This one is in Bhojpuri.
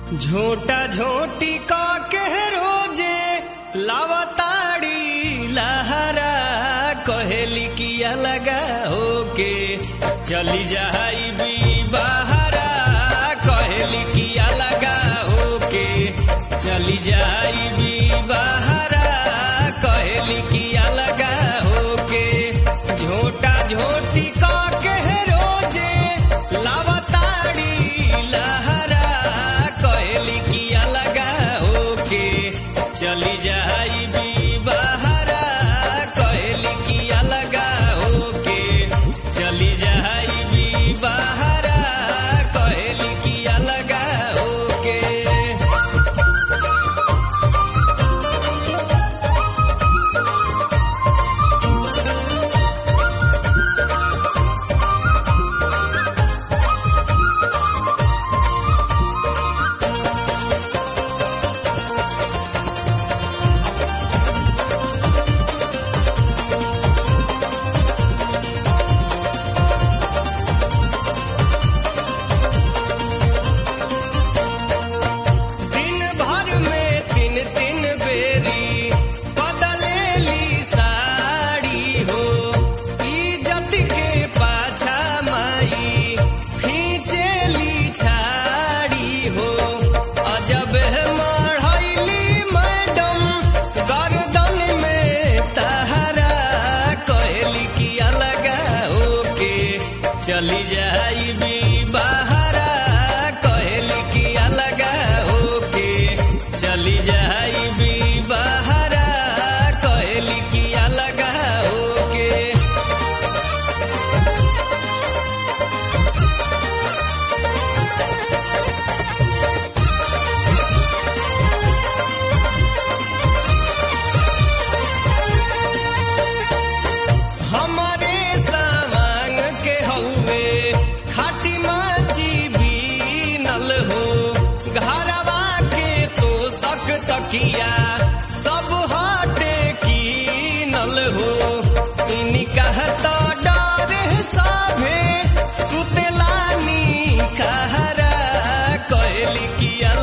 झोटा झोटी का के रोजे लावताड़ी लहरा कहेली किया लगा होके चली जाई भी बहरा कहेली किया लगा होके चली जाई भी बहरा कहेली किया लगा होके झोटा झोटी का के रोजे लावताड़ी लहरा कहेली किया लगा होके चली जाई भी बहरा कहेली किया लगा होके चली जाई भी बहरा कहेली किया लगा होके दिन भर में तीन तीन बेरी बदलेली साड़ी हो इज्जत के पाछा माई खींचेली छाड़ी हो अजब है मढ़ैली मैडम गर्दन में तहरा कहली किया लगा होके चली जाई भी बहरा कहली किया लगा होके चली जाई भी बहरा कहली किया लगा होके हमारे सामान के हउए खाटी माची बीनल हो घरवा के तो सक तकिया सब हटे कीनल हो इनी कहता डर साभे सुतलानी कहरा कहली किया